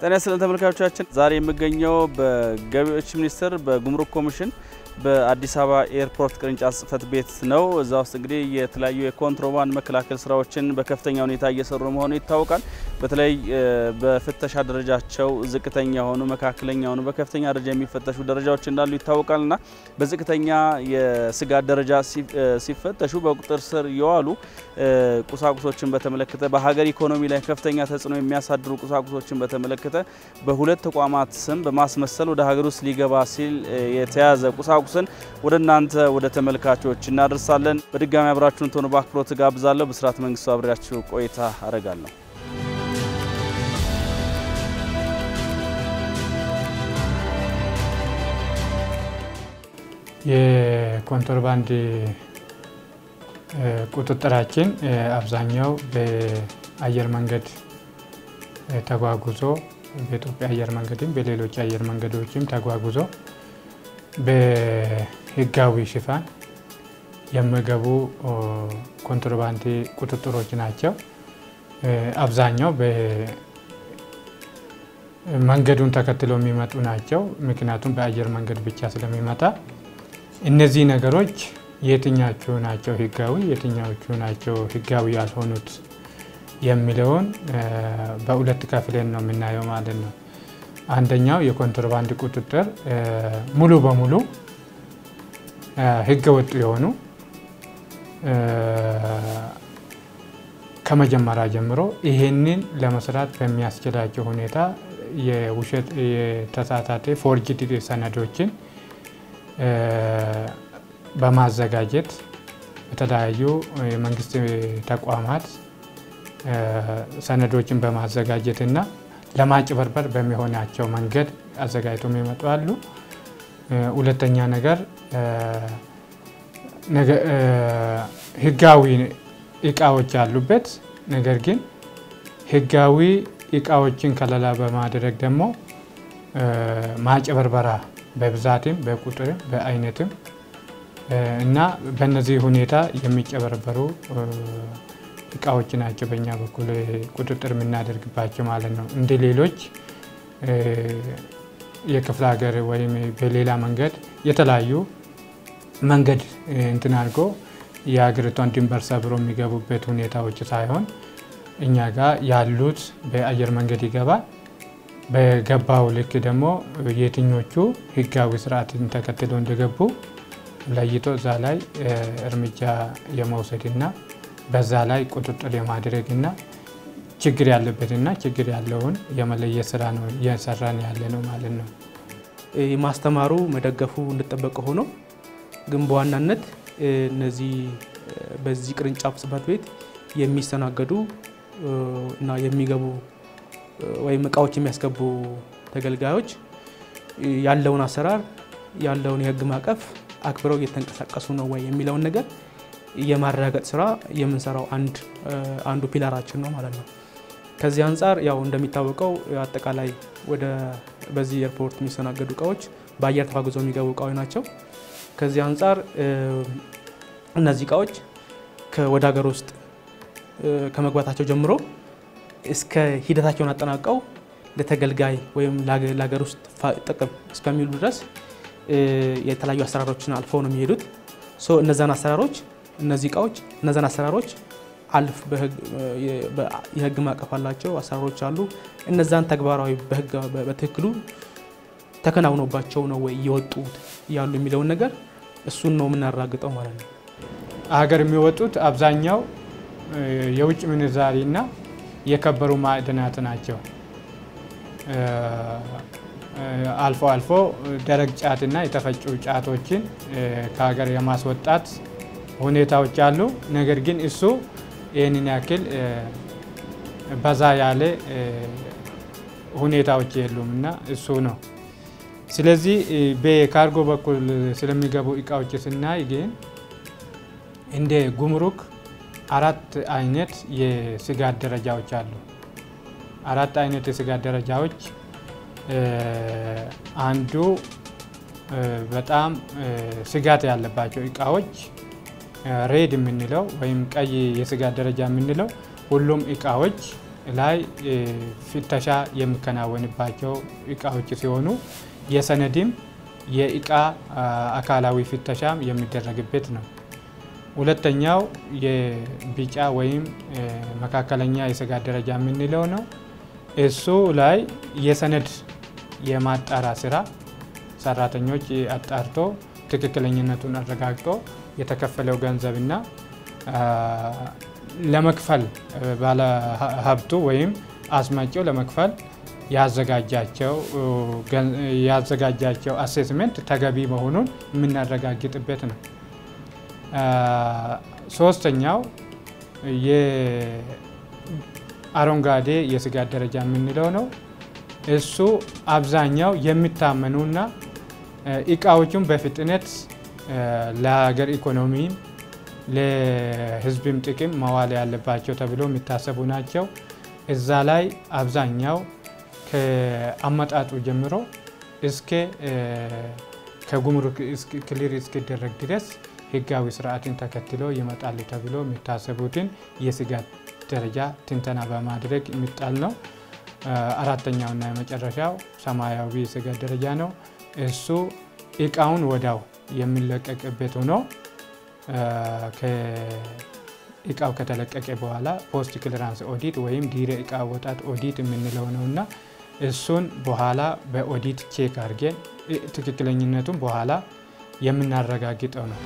ጤና ይስጥልን ተመልካቾቻችን፣ ዛሬ የምገኘው በገቢዎች ሚኒስቴር በጉምሩክ ኮሚሽን በአዲስ አበባ ኤርፖርት ቅርንጫፍ ጽሕፈት ቤት ነው። እዛ ውስጥ እንግዲህ የተለያዩ የኮንትሮባንድ መከላከል ስራዎችን በከፍተኛ ሁኔታ እየሰሩ መሆኑ ይታወቃል። በተለይ በፍተሻ ደረጃቸው ዝቅተኛ የሆኑ መካከለኛ የሆኑ በከፍተኛ ደረጃ የሚፈተሹ ደረጃዎች እንዳሉ ይታወቃል እና በዝቅተኛ የስጋት ደረጃ ሲፈተሹ በቁጥጥር ስር የዋሉ ቁሳቁሶችን በተመለከተ በሀገር ኢኮኖሚ ላይ ከፍተኛ ተጽዕኖ የሚያሳድሩ ቁሳቁሶችን በተመለከተ በሁለት ተቋማት ስም በማስመሰል ወደ ሀገር ውስጥ ሊገባ ሲል የተያዘ ቁሳቁስን ወደ እናንተ ወደ ተመልካቾች እናደርሳለን። በድጋሚ አብራችሁን ትሆኑ በአክብሮት ጋብዛለሁ። ብስራት መንግስቱ አብሬያችሁ ቆይታ አረጋለሁ። የኮንትሮባንድ ቁጥጥራችን አብዛኛው በአየር መንገድ ተጓጉዞ በኢትዮጵያ አየር መንገድም በሌሎች አየር መንገዶችም ተጓጉዞ በሕጋዊ ሽፋን የሚገቡ ኮንትሮባንድ ቁጥጥሮች ናቸው። አብዛኛው መንገዱን ተከትለው የሚመጡ ናቸው። ምክንያቱም በአየር መንገድ ብቻ ስለሚመጣ እነዚህ ነገሮች የትኛዎቹ ናቸው ሕጋዊ የትኛዎቹ ናቸው ሕጋዊ ያልሆኑት የሚለውን በሁለት ከፍለን ነው የምናየው ማለት ነው። አንደኛው የኮንትሮባንድ ቁጥጥር ሙሉ በሙሉ ሕገ ወጥ የሆኑ ከመጀመሪያ ጀምሮ ይሄንን ለመስራት በሚያስችላቸው ሁኔታ የውሸት የተሳሳተ ፎርጅድ ሰነዶችን በማዘጋጀት በተለያዩ የመንግስት ተቋማት ሰነዶችን በማዘጋጀት እና ለማጭበርበር በሚሆናቸው መንገድ አዘጋጅቶ የሚመጡ አሉ። ሁለተኛ ነገር ህጋዊ እቃዎች ያሉበት ነገር ግን ህጋዊ እቃዎችን ከለላ በማድረግ ደግሞ ማጭበርበራ በብዛትም በቁጥርም በአይነትም እና በእነዚህ ሁኔታ የሚጨበረበሩ እቃዎች ናቸው በእኛ በኩል ቁጥጥር የምናደርግባቸው ማለት ነው። እንደ ሌሎች የክፍለ ሀገር ወይም በሌላ መንገድ የተለያዩ መንገድ እንትን አድርጎ የሀገሪቷን ድንበር ሰብሮ የሚገቡበት ሁኔታዎች ሳይሆን እኛ ጋር ያሉት በአየር መንገድ ይገባል። በገባው ልክ ደግሞ የትኞቹ ህጋዊ ስርዓትን ተከትለው እንደገቡ ለይቶ እዛ ላይ እርምጃ የመውሰድና በዛ ላይ ቁጥጥር የማድረግና ችግር ያለበትና ችግር ያለውን የመለየት ስራ ነው እየሰራን ያለ ነው ማለት ነው። ማስተማሩ መደገፉ እንደጠበቀ ሆኖ ግን በዋናነት እነዚህ በዚህ ቅርንጫፍ ጽሕፈት ቤት የሚስተናገዱ እና የሚገቡ ወይም እቃዎች የሚያስገቡ ተገልጋዮች ያለውን አሰራር ያለውን የህግ ማዕቀፍ አክብረው እየተንቀሳቀሱ ነው ወይ የሚለውን ነገር የማረጋገጥ ስራ የምንሰራው አንዱ ፒላራችን ነው ማለት ነው። ከዚህ አንጻር ያው እንደሚታወቀው አጠቃላይ ወደ በዚህ ኤርፖርት የሚስተናገዱ እቃዎች በአየር ተጓጉዘው የሚገቡ እቃዎች ናቸው። ከዚህ አንጻር እነዚህ እቃዎች ወደ ሀገር ውስጥ ከመግባታቸው ጀምሮ እስከ ሂደታቸውን አጠናቀው ለተገልጋይ ወይም ለሀገር ውስጥ ጥቅም እስከሚውሉ ድረስ የተለያዩ አሰራሮችን አልፈው ነው የሚሄዱት። እነዛን አሰራሮች እነዚህ እቃዎች እነዛን አሰራሮች አልፍ የህግ ማዕቀፍ አላቸው አሰራሮች አሉ። እነዛን ተግባራዊ በትክክሉ ተከናውኖባቸው ነው ወይ እየወጡት ያሉ የሚለውን ነገር እሱን ነው የምናራግጠው ማለት ነው። ሀገር የሚወጡት አብዛኛው የውጭ ምንዛሪና የከበሩ ማዕድናት ናቸው። አልፎ አልፎ ደረቅ ጫትና የተፈጩ ጫቶችን ከሀገር የማስወጣት ሁኔታዎች አሉ። ነገር ግን እሱ ይህንን ያክል በዛ ያለ ሁኔታዎች የሉም እና እሱ ነው። ስለዚህ በካርጎ በኩል ስለሚገቡ እቃዎች ስናይ ግን እንደ ጉምሩክ አራት አይነት የስጋት ደረጃዎች አሉ። አራት አይነት የስጋት ደረጃዎች አንዱ በጣም ስጋት ያለባቸው እቃዎች ሬድ የምንለው ወይም ቀይ የስጋት ደረጃ የምንለው ሁሉም እቃዎች ላይ ፍተሻ የሚከናወንባቸው እቃዎች ሲሆኑ የሰነድም የእቃ አካላዊ ፍተሻም የሚደረግበት ነው። ሁለተኛው የቢጫ ወይም መካከለኛ የስጋት ደረጃ የምንለው ነው። እሱ ላይ የሰነድ የማጣራ ስራ ሰራተኞች አጣርቶ ትክክለኝነቱን አረጋግጦ የተከፈለው ገንዘብና ለመክፈል ባለ ሀብቱ ወይም አስመጪው ለመክፈል ያዘጋጃቸው አሴስሜንት ተገቢ መሆኑን የምናረጋግጥበት ነው። ሶስተኛው የአረንጓዴ የስጋት ደረጃ የምንለው ነው። እሱ አብዛኛው የሚታመኑና እቃዎቹን በፍጥነት ለሀገር ኢኮኖሚም ለሕዝብም ጥቅም መዋል ያለባቸው ተብሎ የሚታሰቡ ናቸው። እዛ ላይ አብዛኛው ከአመጣጡ ጀምሮ እስከ ከጉምሩክ ክሊር እስኪደረግ ድረስ ህጋዊ ስርዓትን ተከትሎ ይመጣሉ ተብሎ የሚታሰቡትን የስጋት ደረጃ ትንተና በማድረግ የሚጣል ነው። አራተኛውና የመጨረሻው ሰማያዊ የስጋት ደረጃ ነው። እሱ እቃውን ወዳው የሚለቀቅበት ሆኖ እቃው ከተለቀቀ በኋላ ፖስት ክሊራንስ ኦዲት ወይም ድህረ እቃ አወጣጥ ኦዲት የምንለው ነው እና እሱን በኋላ በኦዲት ቼክ አድርገን ትክክለኝነቱን በኋላ የምናረጋግጠው ነው።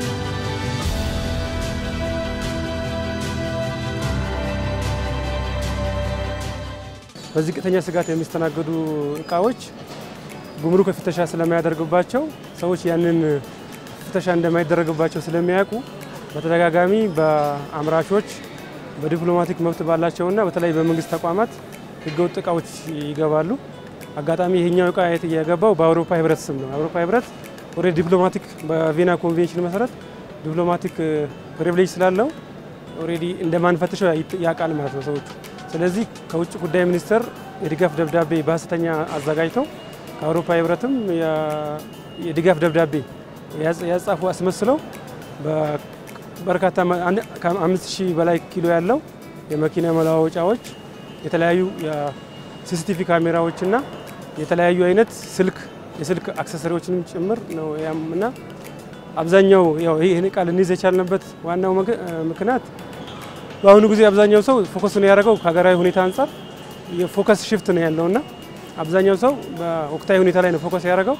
በዝቅተኛ ስጋት የሚስተናገዱ እቃዎች ጉምሩክ ፍተሻ ስለማያደርግባቸው ሰዎች ያንን ፍተሻ እንደማይደረግባቸው ስለሚያውቁ በተደጋጋሚ በአምራቾች በዲፕሎማቲክ መብት ባላቸውና በተለይ በመንግስት ተቋማት ህገወጥ እቃዎች ይገባሉ። አጋጣሚ ይሄኛው እቃ የገባው በአውሮፓ ህብረት ስም ነው። አውሮፓ ህብረት ወደ ዲፕሎማቲክ በቪና ኮንቬንሽን መሰረት ዲፕሎማቲክ ፕሪቪሌጅ ስላለው ኦልሬዲ እንደማንፈትሸው ያውቃል ማለት ነው ሰዎቹ። ስለዚህ ከውጭ ጉዳይ ሚኒስቴር የድጋፍ ደብዳቤ በሀሰተኛ አዘጋጅተው ከአውሮፓ ህብረትም የድጋፍ ደብዳቤ ያጻፉ አስመስለው በርካታ ከአምስት ሺህ በላይ ኪሎ ያለው የመኪና መለዋወጫዎች የተለያዩ የሲሲቲቪ ካሜራዎችና የተለያዩ አይነት ስልክ የስልክ አክሰሰሪዎችንም ጭምር ነው እና አብዛኛው ይህን እቃ ልንይዝ የቻልንበት ዋናው ምክንያት በአሁኑ ጊዜ አብዛኛው ሰው ፎከስ ነው ያደረገው ከሀገራዊ ሁኔታ አንጻር የፎከስ ሽፍት ነው ያለውና አብዛኛው ሰው በወቅታዊ ሁኔታ ላይ ነው ፎከስ ያደረገው።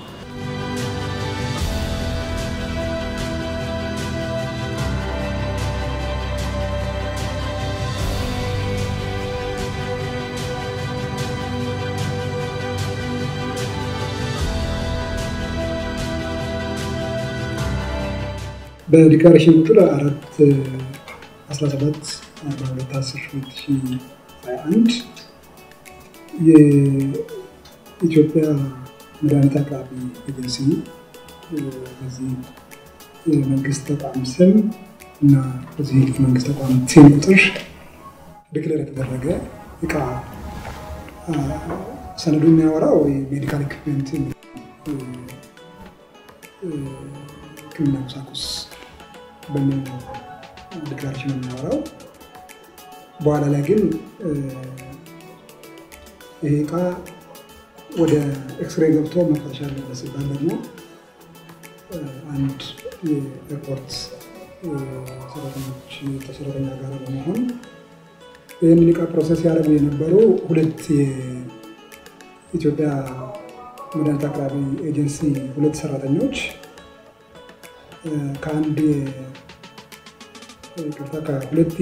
በዲክላሬሽን ቁጥር አራት 17 በሁለት አስር ሁለት ሺህ ሀያ አንድ የኢትዮጵያ መድኃኒት አቅራቢ ኤጀንሲ በዚህ የመንግስት ተቋም ስም እና በዚህ መንግስት ተቋም ሴም ቁጥር ዲክሌር የተደረገ እቃ ሰነዱ የሚያወራው የሜዲካል ኢኩፕመንት ሕክምና ቁሳቁስ በሚል ነው ዲክላሬሽን የሚያወራው። በኋላ ላይ ግን ይሄ እቃ ወደ ኤክስሬ ገብቶ መፈተሽ አለበት ሲባል ደግሞ አንድ የኤርፖርት ሰራተኞች ከሰራተኛ ጋር በመሆን ይህንን እቃ ፕሮሰስ ያደረጉ የነበሩ ሁለት የኢትዮጵያ መድኃኒት አቅራቢ ኤጀንሲ ሁለት ሰራተኞች ከአንድ ቅርታ ከሁለት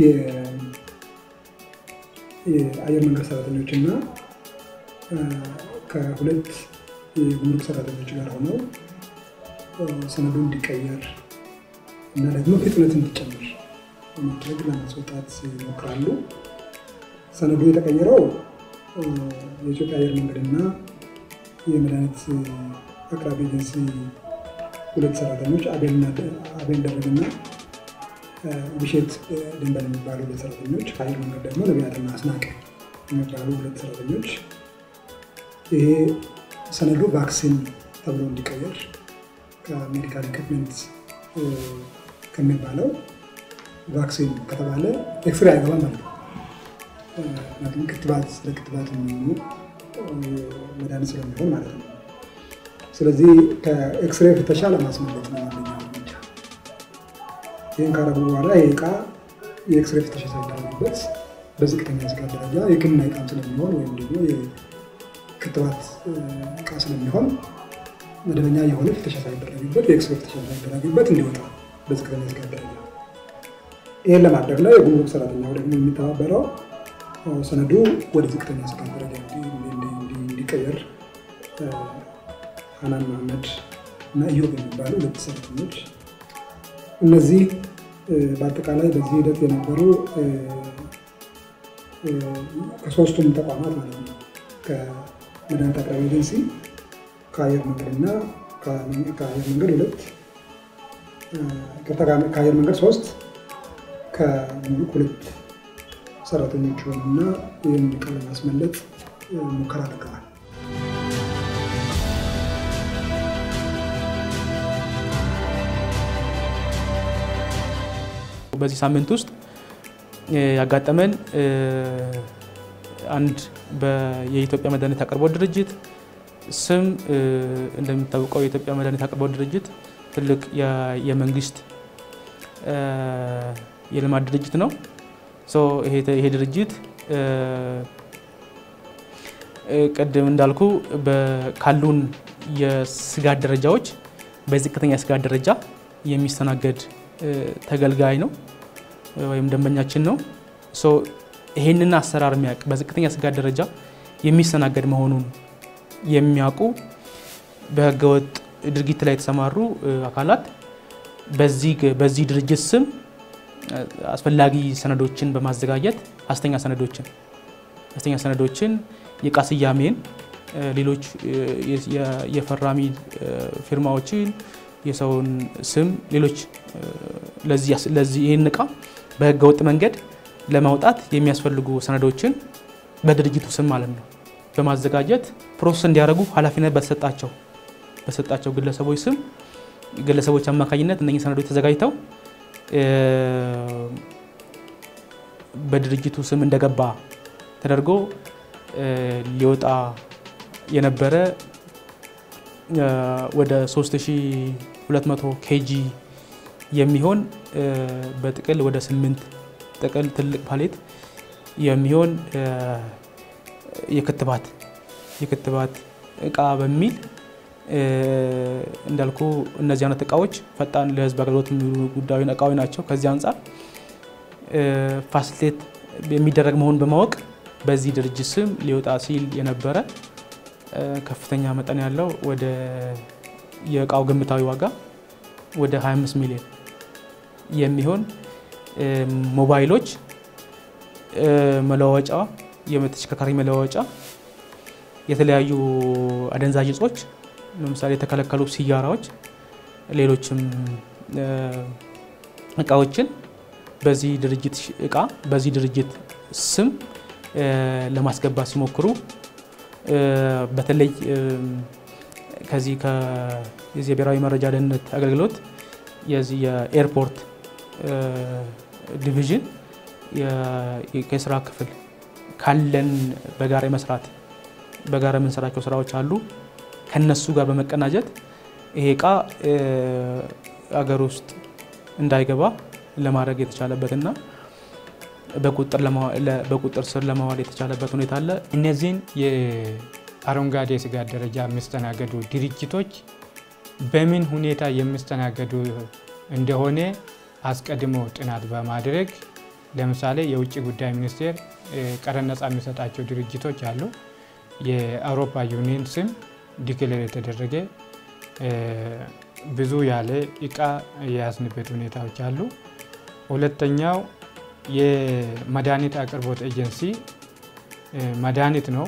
የአየር መንገድ ሰራተኞች እና ከሁለት የጉምሩክ ሰራተኞች ጋር ሆነው ሰነዱ እንዲቀየር እና ደግሞ ፍጥነት እንዲጨምር በማድረግ ለማስወጣት ይሞክራሉ። ሰነዱ የተቀየረው የኢትዮጵያ አየር መንገድና የመድኃኒት አቅራቢ ኤጀንሲ ሁለት ሰራተኞች አቤል ደረግና ብሼት ድንበል የሚባሉ ሁለት ሰራተኞች ከአየር መንገድ ደግሞ ነቢያትና አስናቀ የሚባሉ ሁለት ሰራተኞች ይሄ ሰነዱ ቫክሲን ተብሎ እንዲቀየር ከሜዲካል ኢኩፕመንት ከሚባለው ቫክሲን ከተባለ ኤክስሬ አይገባም ማለት ነው። ምክንያቱም ክትባት ለክትባት የሚሆኑ መድኃኒት ስለሚሆን ማለት ነው። ስለዚህ ከኤክስሬ ፍተሻ ለማስመለጥ ነው አንደኛው እርምጃ። ይህን ካረጉ በኋላ ይህ እቃ የኤክስሬ ፍተሻ ሳይደረግበት በዝቅተኛ ስጋት ደረጃ የሕክምና እቃም ስለሚሆን ወይም ደግሞ የክትባት እቃ ስለሚሆን መደበኛ የሆነ ፍተሻ ሳይደረግበት የኤክስሬ ፍተሻ ሳይደረግበት እንዲወጣ በዝቅተኛ ስጋት ደረጃ ይህን ለማድረግ ነው የጉምሩክ ሰራተኛው ደግሞ የሚተባበረው ሰነዱ ወደ ዝቅተኛ ስጋት ደረጃ እንዲቀየር ሀናን መሀመድ እና ኢዮብ የሚባሉ ሁለት ሰራተኞች እነዚህ በአጠቃላይ በዚህ ሂደት የነበሩ ከሶስቱም ተቋማት ማለት ነው ከመድኃኒት አቅራቢ ኤጀንሲ ከአየር መንገድ እና ከአየር መንገድ ሁለት ከአየር መንገድ ሶስት ከጉምሩክ ሁለት ሰራተኞች ሆኑና ይህን ዕቃ ለማስመለጥ ሙከራ አድርገዋል። በዚህ ሳምንት ውስጥ ያጋጠመን አንድ የኢትዮጵያ መድኃኒት አቅርቦት ድርጅት ስም እንደሚታወቀው የኢትዮጵያ መድኃኒት አቅርቦት ድርጅት ትልቅ የመንግስት የልማት ድርጅት ነው። ይሄ ድርጅት ቅድም እንዳልኩ ካሉን የስጋት ደረጃዎች በዝቅተኛ ስጋት ደረጃ የሚስተናገድ ተገልጋይ ነው ወይም ደንበኛችን ነው። ይሄንን አሰራር የሚያውቅ በዝቅተኛ ስጋት ደረጃ የሚስተናገድ መሆኑን የሚያውቁ በህገወጥ ድርጊት ላይ የተሰማሩ አካላት በዚህ ድርጅት ስም አስፈላጊ ሰነዶችን በማዘጋጀት ሐሰተኛ ሰነዶችን ሐሰተኛ ሰነዶችን የዕቃ ስያሜን፣ ሌሎች የፈራሚ ፊርማዎችን፣ የሰውን ስም፣ ሌሎች ለዚህ ይህን ዕቃ በህገ ወጥ መንገድ ለማውጣት የሚያስፈልጉ ሰነዶችን በድርጅቱ ስም ማለት ነው በማዘጋጀት ፕሮሰስ እንዲያደርጉ ኃላፊነት በተሰጣቸው በሰጣቸው ግለሰቦች ስም ግለሰቦች አማካኝነት እነኚህ ሰነዶች ተዘጋጅተው በድርጅቱ ስም እንደገባ ተደርጎ ሊወጣ የነበረ ወደ 3200 ኬጂ የሚሆን በጥቅል ወደ 8 ጥቅል ትልቅ ፓሌት የሚሆን የክትባት የክትባት እቃ በሚል እንዳልኩ እነዚህ አይነት እቃዎች ፈጣን ለህዝብ አገልግሎት የሚውሉ ጉዳዩ እቃዎች ናቸው። ከዚህ አንጻር ፋሲሊቴት የሚደረግ መሆኑን በማወቅ በዚህ ድርጅት ስም ሊወጣ ሲል የነበረ ከፍተኛ መጠን ያለው ወደ የእቃው ግምታዊ ዋጋ ወደ 25 ሚሊዮን የሚሆን ሞባይሎች፣ መለዋወጫ፣ የተሽከርካሪ መለዋወጫ፣ የተለያዩ አደንዛዥ እጾች ለምሳሌ የተከለከሉ ሲጋራዎች፣ ሌሎችም እቃዎችን በዚህ ድርጅት እቃ በዚህ ድርጅት ስም ለማስገባት ሲሞክሩ በተለይ ከዚህ የዚህ የብሔራዊ መረጃ ደህንነት አገልግሎት የዚህ የኤርፖርት ዲቪዥን የስራ ክፍል ካለን በጋራ መስራት በጋራ የምንሰራቸው ስራዎች አሉ። ከነሱ ጋር በመቀናጀት ይሄ እቃ አገር ውስጥ እንዳይገባ ለማድረግ የተቻለበትና በቁጥጥር ስር ለማዋል የተቻለበት ሁኔታ አለ። እነዚህን የአረንጓዴ ስጋት ደረጃ የሚስተናገዱ ድርጅቶች በምን ሁኔታ የሚስተናገዱ እንደሆነ አስቀድሞ ጥናት በማድረግ ለምሳሌ የውጭ ጉዳይ ሚኒስቴር ቀረጥ ነጻ የሚሰጣቸው ድርጅቶች አሉ። የአውሮፓ ዩኒየን ስም ዲክሌር የተደረገ ብዙ ያለ እቃ የያዝንበት ሁኔታዎች አሉ። ሁለተኛው የመድኃኒት አቅርቦት ኤጀንሲ መድኃኒት ነው።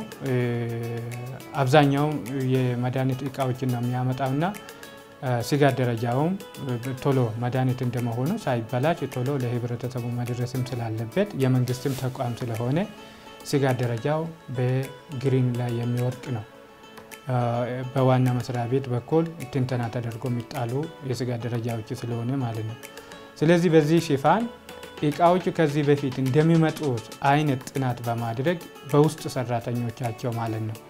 አብዛኛው የመድኃኒት እቃዎችን ነው የሚያመጣውና ስጋት ደረጃውም ቶሎ መድኃኒት እንደመሆኑ ሳይበላሽ ቶሎ ለህብረተሰቡ መድረስም ስላለበት የመንግስትም ተቋም ስለሆነ ስጋት ደረጃው በግሪን ላይ የሚወድቅ ነው። በዋና መስሪያ ቤት በኩል ትንተና ተደርጎ የሚጣሉ የስጋት ደረጃዎች ስለሆነ ማለት ነው። ስለዚህ በዚህ ሽፋን እቃዎቹ ከዚህ በፊት እንደሚመጡት አይነት ጥናት በማድረግ በውስጥ ሰራተኞቻቸው ማለት ነው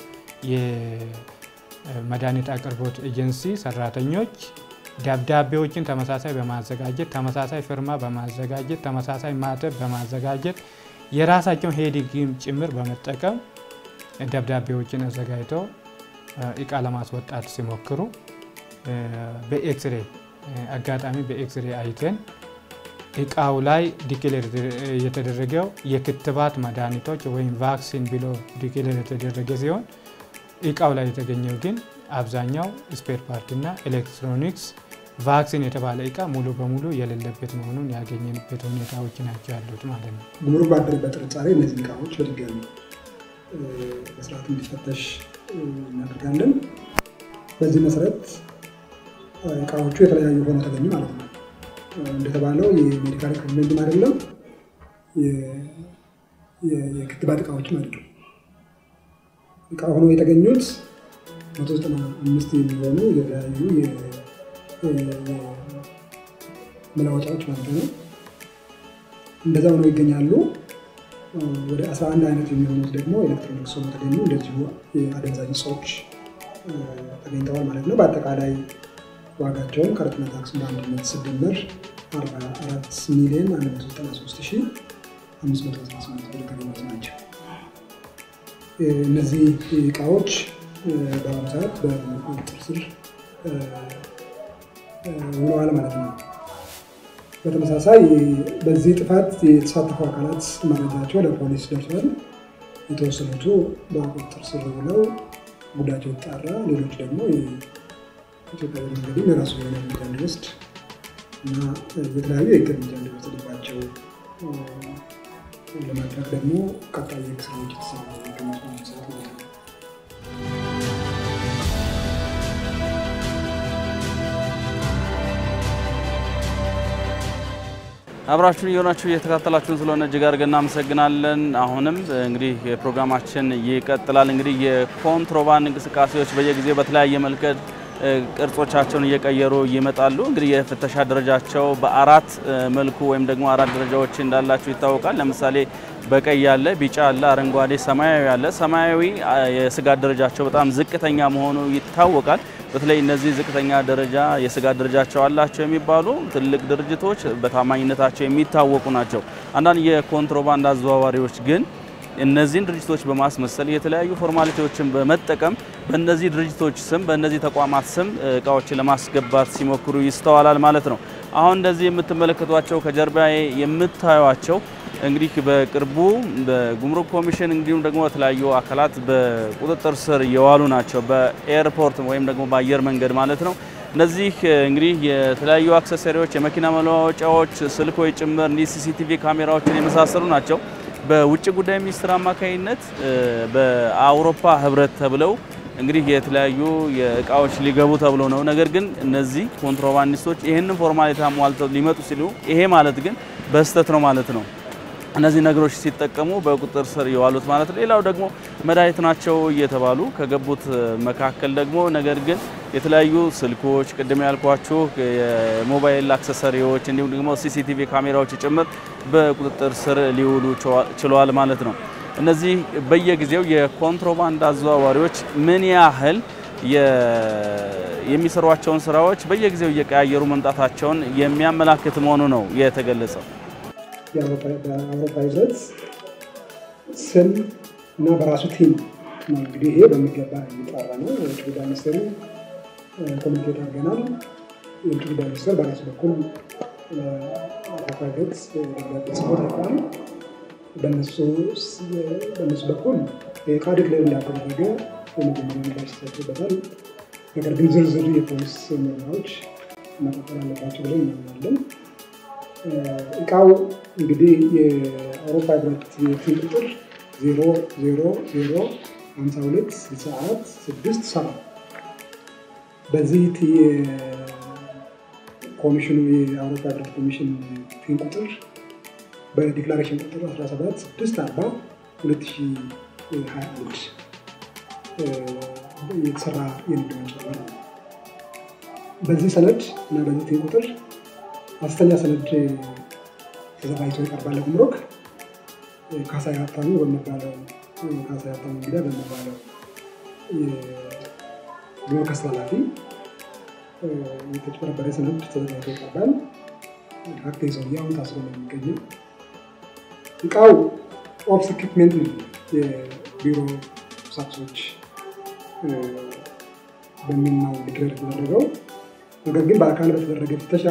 የመድኃኒት አቅርቦት ኤጀንሲ ሰራተኞች ደብዳቤዎችን ተመሳሳይ በማዘጋጀት ተመሳሳይ ፊርማ በማዘጋጀት ተመሳሳይ ማተብ በማዘጋጀት የራሳቸውን ሄዲግም ጭምር በመጠቀም ደብዳቤዎችን አዘጋጅተው እቃ ለማስወጣት ሲሞክሩ በኤክስሬ አጋጣሚ በኤክስሬ አይተን እቃው ላይ ዲክሌር የተደረገው የክትባት መድኃኒቶች ወይም ቫክሲን ብሎ ዲክሌር የተደረገ ሲሆን እቃው ላይ የተገኘው ግን አብዛኛው ስፔር ፓርትና ኤሌክትሮኒክስ ቫክሲን የተባለ እቃ ሙሉ በሙሉ የሌለበት መሆኑን ያገኘንበት ሁኔታዎች ናቸው ያሉት ማለት ነው። ጉምሩክ ባደረበት ጥርጣሬ እነዚህ እቃዎች በድጋሚ በስርዓት እንዲፈተሽ እናደርጋለን። በዚህ መሰረት እቃዎቹ የተለያዩ ሆኖ ተገኙ ማለት ነው። እንደተባለው የሜዲካል ኢኩፕመንትም አይደለም፣ የክትባት እቃዎችም አይደለም። እቃ ሆኖ የተገኙት መቶ ዘጠና አምስት የሚሆኑ የተለያዩ መለወጫዎች ማለት ነው። እንደዛ ሆነው ይገኛሉ። ወደ 11 አይነት የሚሆኑት ደግሞ ኤሌክትሮኒክስ ሆኖ ተገኙ። እንደዚሁ የአደንዛዥ እጾች ተገኝተዋል ማለት ነው። በአጠቃላይ ዋጋቸውም ቀረጥና ታክስ በአንድነት ሲደመር 44 ሚሊዮን 193518 ብር ገደማ ናቸው። እነዚህ እቃዎች በአሁኑ ሰዓት በቁጥጥር ስር ውለዋል ማለት ነው። በተመሳሳይ በዚህ ጥፋት የተሳተፉ አካላት መረጃቸው ለፖሊስ ደርሷል። የተወሰኑቱ በቁጥጥር ስር ውለው ጉዳያቸው ይጣራ፣ ሌሎች ደግሞ ኢትዮጵያ መንገድም የራሱ የሆነ እርምጃ እንዲወስድ እና የተለያዩ የህግ እርምጃ እንዲወስድባቸው ለማድረግ ደግሞ ቀጣይ የህግ ስራዎች የተሰሩ ይገኛል ማለት ነው። አብራችሁን እየሆናችሁ እየተከታተላችሁን ስለሆነ እጅግ አድርገን እናመሰግናለን። አሁንም እንግዲህ ፕሮግራማችን ይቀጥላል። እንግዲህ የኮንትሮባንድ እንቅስቃሴዎች በየጊዜው በተለያየ መልከት ቅርጾቻቸውን እየቀየሩ ይመጣሉ። እንግዲህ የፍተሻ ደረጃቸው በአራት መልኩ ወይም ደግሞ አራት ደረጃዎች እንዳላቸው ይታወቃል። ለምሳሌ በቀይ ያለ፣ ቢጫ አለ፣ አረንጓዴ፣ ሰማያዊ አለ። ሰማያዊ የስጋት ደረጃቸው በጣም ዝቅተኛ መሆኑ ይታወቃል። በተለይ እነዚህ ዝቅተኛ ደረጃ የስጋት ደረጃቸው አላቸው የሚባሉ ትልቅ ድርጅቶች በታማኝነታቸው የሚታወቁ ናቸው። አንዳንድ የኮንትሮባንድ አዘዋዋሪዎች ግን እነዚህን ድርጅቶች በማስመሰል የተለያዩ ፎርማሊቲዎችን በመጠቀም በእነዚህ ድርጅቶች ስም በእነዚህ ተቋማት ስም እቃዎችን ለማስገባት ሲሞክሩ ይስተዋላል ማለት ነው። አሁን እንደዚህ የምትመለከቷቸው ከጀርባ የምታዩቸው እንግዲህ በቅርቡ በጉምሩክ ኮሚሽን እንዲሁም ደግሞ የተለያዩ አካላት በቁጥጥር ስር የዋሉ ናቸው። በኤርፖርት ወይም ደግሞ በአየር መንገድ ማለት ነው። እነዚህ እንግዲህ የተለያዩ አክሰሰሪዎች፣ የመኪና መለዋወጫዎች፣ ስልኮች ጭምር እንዲህ ሲሲቲቪ ካሜራዎችን የመሳሰሉ ናቸው። በውጭ ጉዳይ ሚኒስትር አማካኝነት በአውሮፓ ህብረት ተብለው እንግዲህ የተለያዩ የእቃዎች ሊገቡ ተብሎ ነው። ነገር ግን እነዚህ ኮንትሮባንዲስቶች ይህንን ፎርማሊቲ አሟልተው ሊመጡ ሲሉ ይሄ ማለት ግን በስህተት ነው ማለት ነው። እነዚህ ነገሮች ሲጠቀሙ በቁጥጥር ስር የዋሉት ማለት ነው። ሌላው ደግሞ መድኃኒት ናቸው እየተባሉ ከገቡት መካከል ደግሞ ነገር ግን የተለያዩ ስልኮች፣ ቅድም ያልኳችሁ የሞባይል አክሰሰሪዎች እንዲሁም ደግሞ ሲሲቲቪ ካሜራዎች ጭምር በቁጥጥር ስር ሊውሉ ችለዋል ማለት ነው። እነዚህ በየጊዜው የኮንትሮባንድ አዘዋዋሪዎች ምን ያህል የሚሰሯቸውን ስራዎች በየጊዜው እየቀያየሩ መምጣታቸውን የሚያመላክት መሆኑ ነው የተገለጸው። በአውሮፓ ህብረት ስም እና በራሱ ቲም ነው እንግዲህ ይሄ በሚገባ የሚጣራ ነው። የውጭ ጉዳይ ሚኒስቴሩ ኮሚኒኬት አድርገናል። የውጭ ጉዳይ ሚኒስቴር በራሱ በኩል አውሮፓ ህብረት ደብዳቤ ጽፎ ተልኳል። በእነሱ በኩል የዕቃ ዲክሌር እንዳልተደረገ የመጀመሪያ ምላሽ ተሰጥቶበታል። ነገር ግን ዝርዝር የፖሊስ ምርመራዎች መቀጠል አለባቸው ብለን እናምናለን። እቃው እንግዲህ የአውሮፓ ህብረት የፊል ቁጥር 00052 64 6 7 በዚህ ኮሚሽኑ የአውሮፓ ህብረት ኮሚሽን ፊን ቁጥር በዲክላሬሽን ቁጥር 17 640 2021 የተሰራ የንግድ ወንጀል ነው። በዚህ ሰነድ እና በዚህ ፊን ቁጥር ሐሰተኛ ሰነድ ተዘጋጅቶ ይቀርባል ለጉምሩክ። ካሳዬ ሀብታሙ በሚባለው ካሳዬ ሀብታሙ እንግዳ በሚባለው የጉምሩክ አስተላላፊ የተጭበረበረ ሰነድ ተዘጋጅቶ ይቀርባል። ሀቅ ሰውዬ አሁን ታስሮ ነው የሚገኘው። እቃው ኦፕስ ኢኩፕሜንት የቢሮ ቁሳቁሶች በሚል ነው ዲክሌር የተደረገው። ነገር ግን በአካል በተደረገ ፍተሻ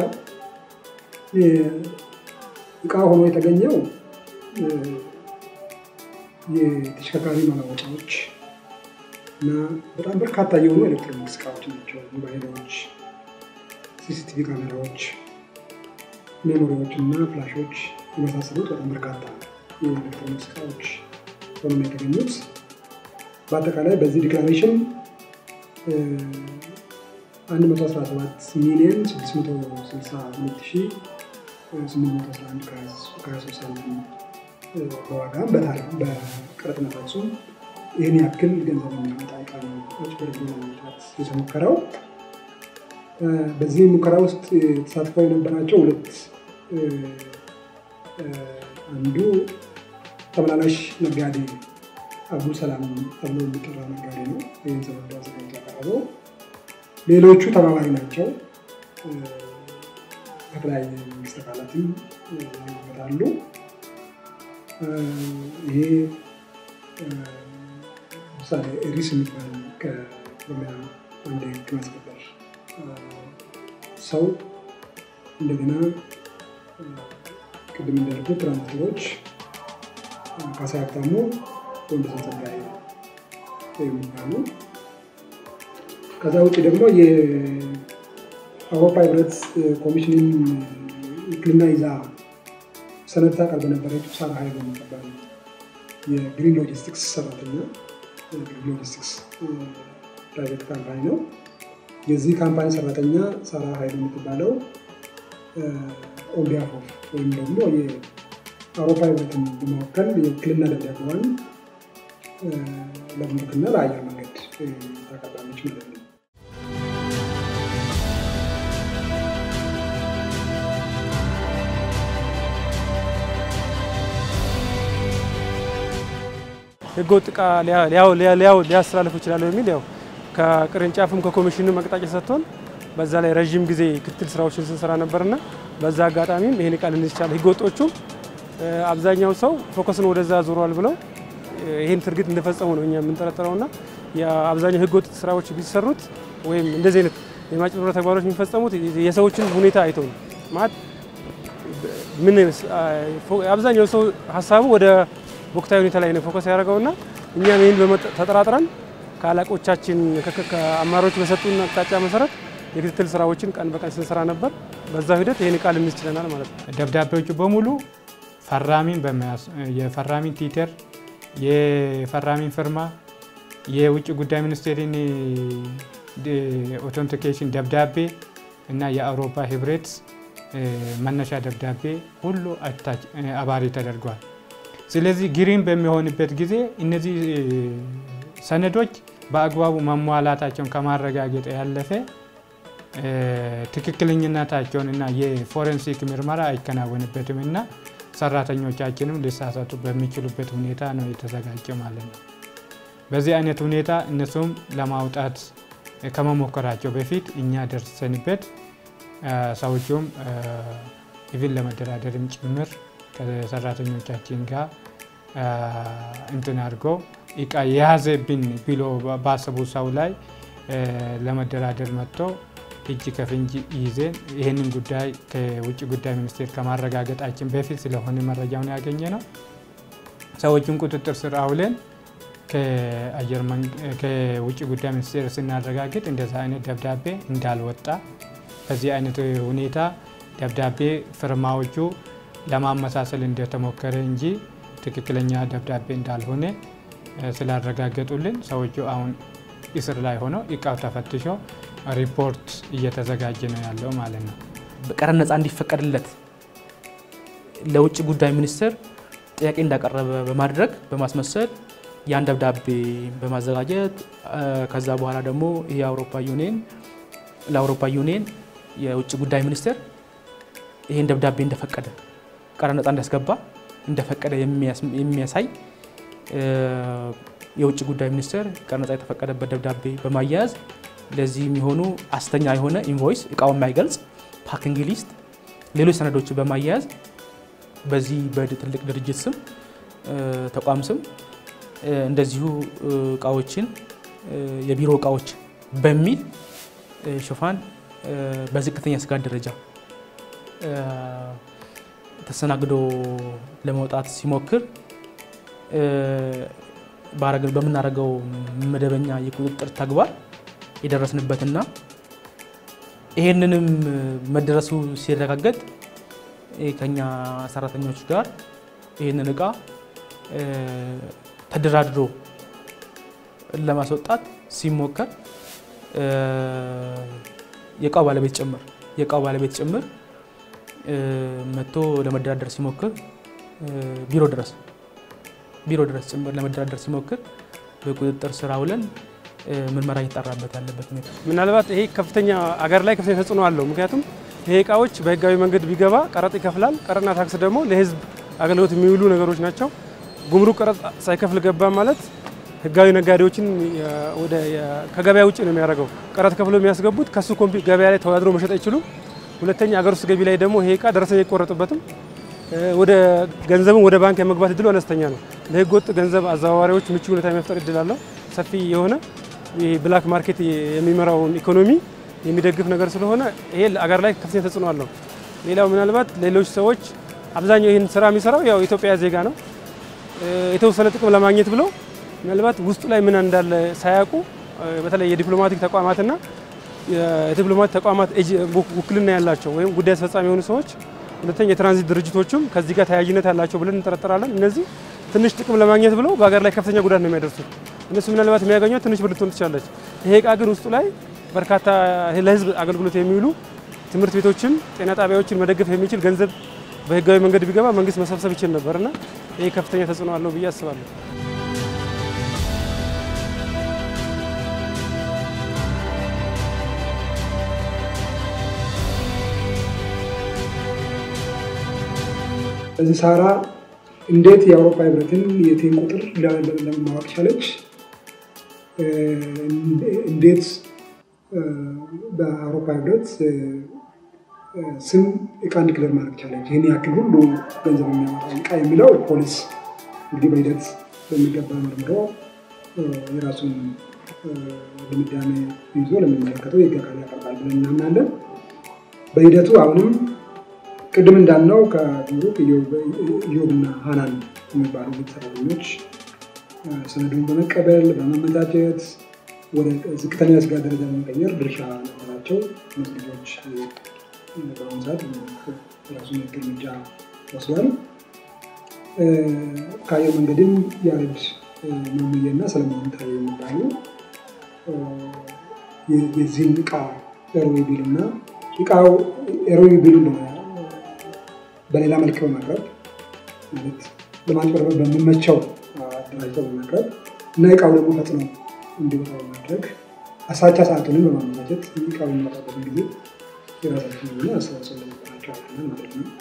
እቃ ሆኖ የተገኘው የተሽከርካሪ መለወጫዎች እና በጣም በርካታ የሆኑ ኤሌክትሮኒክስ እቃዎች ናቸው። ሞባይሎች፣ ሲሲቲቪ ካሜራዎች፣ ሜሞሪዎች እና ፍላሾች የመሳሰሉት በጣም በርካታ የኤሌክትሮኒክስ እቃዎች ሆኖ ነው የተገኙት። በአጠቃላይ በዚህ ዲክላሬሽን 117 ሚሊዮን 662811 ከ23 ሳንቲም በዋጋም በቀረጥና ታክሱም ይህን ያክል ገንዘብ የሚያመጣ ዕቃ ነው አጭበርብሮ ለማምጣት የተሞከረው። በዚህ ሙከራ ውስጥ ተሳትፈው የነበራቸው ሁለት አንዱ ተመላላሽ ነጋዴ አብዱ ሰላም ተብሎ የሚጠራ ነጋዴ ነው። ይህን ሰነድ አዘጋጅቶ ያቀረበው። ሌሎቹ ተባባሪ ናቸው። ከተለያየ መንግስት አካላትም ይመጣሉ። ይሄ ምሳሌ ኤሪስ የሚባል ከኦሮሚያ አንድ ህግ ማስከበር ሰው እንደገና ቅድም እንዳልኩት ትራንስፖርቶች ካሳዬ ሀብታሙ ወንደሰን ጸጋዬ የሚባሉ ከዛ ውጭ ደግሞ የአውሮፓ ህብረት ኮሚሽንን ውክልና ይዛ ሰነድ ታቀርብ በነበረችው ሳራ ሀይሉ የምትባል የግሪን ሎጂስቲክስ ሰራተኛ ግሪን ሎጂስቲክስ ፕራይቬት ካምፓኒ ነው። የዚህ ካምፓኒ ሰራተኛ ሳራ ሀይሉ የምትባለው ኦንቢያፍ ኦፍ ወይም ደግሞ የአውሮፓ ህብረትን በመወከል የውክልና ደብዳቤዋን ለጉምሩክና ለአየር መንገድ ታቀርባለች ማለት ነው። ህገወጥ ዕቃ ሊያስተላልፉ ይችላሉ የሚል ያው ከቅርንጫፍም ከኮሚሽንም አቅጣጫ ሰጥቶን በዛ ላይ ረዥም ጊዜ ክትትል ስራዎችን ስንሰራ ነበርና በዛ አጋጣሚም ይህን ዕቃ ልንይዝ ይቻላል። ህገወጦቹ አብዛኛው ሰው ፎከስን ወደዛ ዞሯል ብለው ይህን ትርግት እንደፈጸሙ ነው እኛ የምንጠረጠረውና የአብዛኛው ህገወጥ ስራዎች ቢሰሩት ወይም እንደዚህ አይነት የማጭበርበር ተግባሮች የሚፈጸሙት የሰዎችን ሁኔታ አይተው ነው ማለት ምን አብዛኛው ሰው ሀሳቡ ወደ ወቅታዊ ሁኔታ ላይ ነው ፎከስ ያደረገውና እኛም ይህን ተጠራጥረን ከአለቆቻችን ከአማሮች በሰጡን አቅጣጫ መሰረት የክትትል ስራዎችን ቀን በቀን ስንሰራ ነበር። በዛ ሂደት ይህን ቃል እንይዝ ችለናል ማለት ነው። ደብዳቤዎቹ በሙሉ ፈራሚን የፈራሚን ቲተር፣ የፈራሚን ፍርማ፣ የውጭ ጉዳይ ሚኒስቴርን ኦቶንቲኬሽን ደብዳቤ እና የአውሮፓ ህብረት መነሻ ደብዳቤ ሁሉ አባሪ ተደርጓል። ስለዚህ ግሪን በሚሆንበት ጊዜ እነዚህ ሰነዶች በአግባቡ መሟላታቸውን ከማረጋገጥ ያለፈ ትክክለኝነታቸውን እና የፎረንሲክ ምርመራ አይከናወንበትም እና ሰራተኞቻችንም ሊሳሳቱ በሚችሉበት ሁኔታ ነው የተዘጋጀ ማለት ነው። በዚህ አይነት ሁኔታ እነሱም ለማውጣት ከመሞከራቸው በፊት እኛ ደርሰንበት ሰዎቹም ኢቭን ለመደራደርም ጭምር ከሰራተኞቻችን ጋር እንትን አድርገው እቃ የያዘብን ብሎ ባሰቡ ሰው ላይ ለመደራደር መጥቶ እጅ ከፍንጅ ይዘን ይህንን ጉዳይ ከውጭ ጉዳይ ሚኒስቴር ከማረጋገጣችን በፊት ስለሆነ መረጃውን ያገኘ ነው። ሰዎቹን ቁጥጥር ስር አውለን ከውጭ ጉዳይ ሚኒስቴር ስናረጋግጥ እንደዛ አይነት ደብዳቤ እንዳልወጣ በዚህ አይነት ሁኔታ ደብዳቤ ፊርማዎቹ ለማመሳሰል እንደተሞከረ እንጂ ትክክለኛ ደብዳቤ እንዳልሆነ ስላረጋገጡልን ሰዎቹ አሁን እስር ላይ ሆነው እቃው ተፈትሾ ሪፖርት እየተዘጋጀ ነው ያለው ማለት ነው። ቀረጥ ነፃ እንዲፈቀድለት ለውጭ ጉዳይ ሚኒስቴር ጥያቄ እንዳቀረበ በማድረግ በማስመሰል ያን ደብዳቤ በማዘጋጀት ከዛ በኋላ ደግሞ የአውሮፓ ዩኒየን ለአውሮፓ ዩኒየን የውጭ ጉዳይ ሚኒስቴር ይሄን ደብዳቤ እንደፈቀደ ቀረጥ ነጻ እንዲያስገባ እንደፈቀደ የሚያሳይ የውጭ ጉዳይ ሚኒስቴር ቀረጥ ነጻ የተፈቀደበት ደብዳቤ በማያያዝ ለዚህ የሚሆኑ አስተኛ የሆነ ኢንቮይስ እቃውን የማይገልጽ ፓኪንግ ሊስት፣ ሌሎች ሰነዶችን በማያያዝ በዚህ በትልቅ ድርጅት ስም ተቋም ስም እንደዚሁ እቃዎችን የቢሮ እቃዎች በሚል ሽፋን በዝቅተኛ ስጋት ደረጃ ተስተናግዶ ለመውጣት ሲሞክር በምናደርገው መደበኛ የቁጥጥር ተግባር የደረስንበትና ይሄንንም መደረሱ ሲረጋገጥ ከኛ ሰራተኞች ጋር ይህንን እቃ ተደራድሮ ለማስወጣት ሲሞከር የእቃው ባለቤት ጭምር የእቃው ባለቤት ጭምር መጥቶ ለመደራደር ሲሞክር ቢሮ ድረስ ቢሮ ድረስ ጭምር ለመደራደር ሲሞክር በቁጥጥር ስር አውለን ምርመራ እየተጣራበት ያለበት ሁኔታ ምናልባት ይሄ ከፍተኛ አገር ላይ ከፍተኛ ተጽዕኖ አለው። ምክንያቱም ይሄ እቃዎች በህጋዊ መንገድ ቢገባ ቀረጥ ይከፍላል። ቀረጥና ታክስ ደግሞ ለህዝብ አገልግሎት የሚውሉ ነገሮች ናቸው። ጉምሩክ ቀረጥ ሳይከፍል ገባ ማለት ህጋዊ ነጋዴዎችን ከገበያ ውጭ ነው የሚያደርገው። ቀረጥ ከፍሎ የሚያስገቡት ከሱ ገበያ ላይ ተወዳድሮ መሸጥ አይችሉም። ሁለተኛ አገር ውስጥ ገቢ ላይ ደግሞ ይሄ እቃ ደረሰኝ አይቆረጥበትም። ወደ ገንዘብን ወደ ባንክ የመግባት እድሉ አነስተኛ ነው። ለህገ ወጥ ገንዘብ አዘዋዋሪዎች ምቹ ሁኔታ የመፍጠር እድል አለው። ሰፊ የሆነ ብላክ ማርኬት የሚመራውን ኢኮኖሚ የሚደግፍ ነገር ስለሆነ ይሄ አገር ላይ ከፍተኛ ተጽዕኖ አለው። ሌላው ምናልባት ሌሎች ሰዎች አብዛኛው ይህን ስራ የሚሰራው ያው ኢትዮጵያ ዜጋ ነው። የተወሰነ ጥቅም ለማግኘት ብለው ምናልባት ውስጡ ላይ ምን እንዳለ ሳያውቁ በተለይ የዲፕሎማቲክ ተቋማትና የዲፕሎማቲክ ተቋማት ውክልና ያላቸው ወይም ጉዳይ አስፈጻሚ የሆኑ ሰዎች፣ ሁለተኛ የትራንዚት ድርጅቶችም ከዚህ ጋር ተያያዥነት ያላቸው ብለን እንጠረጠራለን። እነዚህ ትንሽ ጥቅም ለማግኘት ብለው በሀገር ላይ ከፍተኛ ጉዳት ነው የሚያደርሱት። እነሱ ምናልባት የሚያገኘው ትንሽ ብር ልትሆን ትችላለች። ይሄ እቃ ግን ውስጡ ላይ በርካታ ለህዝብ አገልግሎት የሚውሉ ትምህርት ቤቶችን፣ ጤና ጣቢያዎችን መደገፍ የሚችል ገንዘብ በህጋዊ መንገድ ቢገባ መንግስት መሰብሰብ ይችል ነበርና ይሄ ከፍተኛ ተጽዕኖ አለው ብዬ አስባለሁ። እዚህ ሳራ እንዴት የአውሮፓ ህብረትን የቴን ቁጥር ለማወቅ ቻለች? እንዴት በአውሮፓ ህብረት ስም እቃ እንዲክለር ማድረግ ቻለች? ይህን ያክል ሁሉ ገንዘብ የሚያወጣ እቃ የሚለው ፖሊስ እንግዲህ በሂደት በሚገባ መርምሮ የራሱን ድምዳሜ ይዞ ለሚመለከተው የህግ አካል ያቀርባል ብለን እናምናለን። በሂደቱ አሁንም ቅድም እንዳልነው ከጉምሩክ ኢዮብና ሀናን የሚባሉ ሰራተኞች ሰነዱን በመቀበል በማመቻቸት ወደ ዝቅተኛ የስጋት ደረጃ በመቀየር ድርሻ ነበራቸው። እነዚህ ልጆች በአሁኑ ሰዓት የራሱን ህግ እርምጃ ወስዷል። ከአየር መንገድም ያሬድ ማሙዬና ሰለሞን ታዬ የሚባሉ የዚህን እቃ ኤሮዊ ቢል እና እቃው ኤሮዊ ቢል በሌላ መልክ በማቅረብ ማለት ለማጭበርበር በሚመቸው አደራጅተው በማቅረብ እና እቃው ደግሞ ፈጥኖ እንዲወጣ በማድረግ አሳቻ ሰዓቱንም በማመቻቸት እቃው የሚወጣበትን ጊዜ የራሳችን የሆነ አስተዋጽኦ ለመጠናቸው አለን ማለት ነው።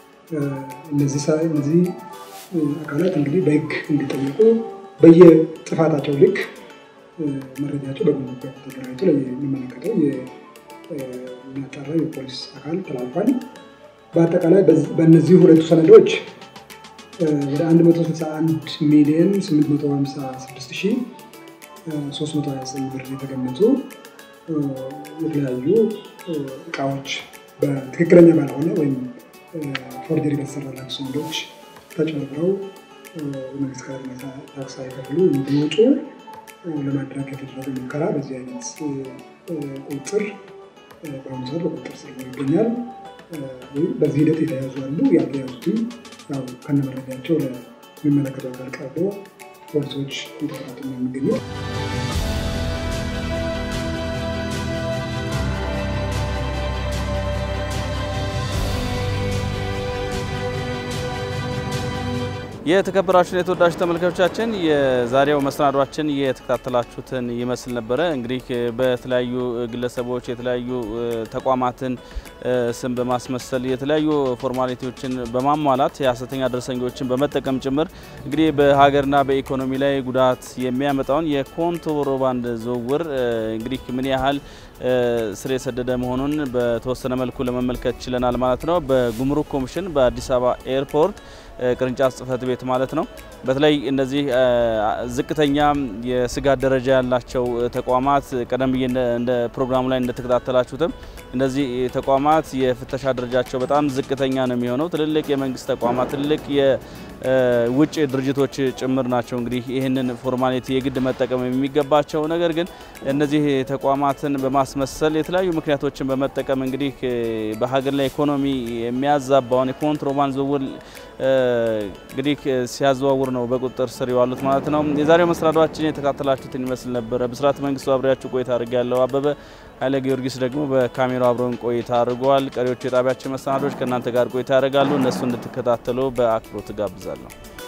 እነዚህ አካላት እንግዲህ በህግ እንዲጠየቁ በየጥፋታቸው ልክ መረጃቸው በጉምሩክ ተደራጅቶ የሚመለከተው የሚያጣራው የፖሊስ አካል ተላልፏል። በአጠቃላይ በእነዚህ ሁለቱ ሰነዶች ወደ 161 ሚሊዮን 856329 ብር የተገመቱ የተለያዩ እቃዎች በትክክለኛ ባልሆነ ወይም ፎርጀሪ በተሰራላቸው ሰነዶች ተጭበርብረው መንግስት ቀረጥና ታክስ ሳይከፍሉ እንዲወጡ ለማድረግ የተደረገ ሙከራ በዚህ አይነት ቁጥጥር በአሁኑ ሰዓት በቁጥጥር ስር ይገኛል። በዚህ ሂደት የተያዙ አሉ። ያልተያዙትም ያው ከነመረጃቸው ለሚመለከተው አካል ቀርቦ ፖሊሶች እየተከታተሉ ነው የሚገኙ። የተከበራችሁን የተወዳጅ ተመልካቾቻችን የዛሬው መሰናዷችን የተከታተላችሁትን ይመስል ነበረ። እንግዲህ በተለያዩ ግለሰቦች የተለያዩ ተቋማትን ስም በማስመሰል የተለያዩ ፎርማሊቲዎችን በማሟላት የሀሰተኛ ደረሰኞችን በመጠቀም ጭምር እንግዲህ በሀገርና በኢኮኖሚ ላይ ጉዳት የሚያመጣውን የኮንትሮባንድ ዝውውር እንግዲህ ምን ያህል ስር የሰደደ መሆኑን በተወሰነ መልኩ ለመመልከት ችለናል ማለት ነው። በጉምሩክ ኮሚሽን በአዲስ አበባ ኤርፖርት ቅርንጫፍ ጽህፈት ቤት ማለት ነው። በተለይ እነዚህ ዝቅተኛ የስጋት ደረጃ ያላቸው ተቋማት ቀደም ብዬ እንደ ፕሮግራሙ ላይ እንደተከታተላችሁትም እነዚህ ተቋማት የፍተሻ ደረጃቸው በጣም ዝቅተኛ ነው የሚሆነው። ትልልቅ የመንግስት ተቋማት፣ ትልልቅ የውጭ ድርጅቶች ጭምር ናቸው እንግዲህ ይህንን ፎርማሊቲ የግድ መጠቀም የሚገባቸው። ነገር ግን እነዚህ ተቋማትን በማስመሰል የተለያዩ ምክንያቶችን በመጠቀም እንግዲህ በሀገር ላይ ኢኮኖሚ የሚያዛባውን የኮንትሮባንድ ዝውውር እንግዲህ ሲያዘዋውር ነው በቁጥጥር ስር የዋሉት ማለት ነው። የዛሬው መሰናዷችን የተካተላችሁትን ይመስል ነበረ። ብስራት መንግስቱ አብሬያችሁ ቆይታ አድርግ ያለው አበበ ኃይለ ጊዮርጊስ ደግሞ በካሜራው አብረውን ቆይታ አድርገዋል። ቀሪዎቹ የጣቢያችን መሰናዶች ከእናንተ ጋር ቆይታ ያደርጋሉ። እነሱ እንድትከታተሉ በአክብሮት ጋብዛለሁ።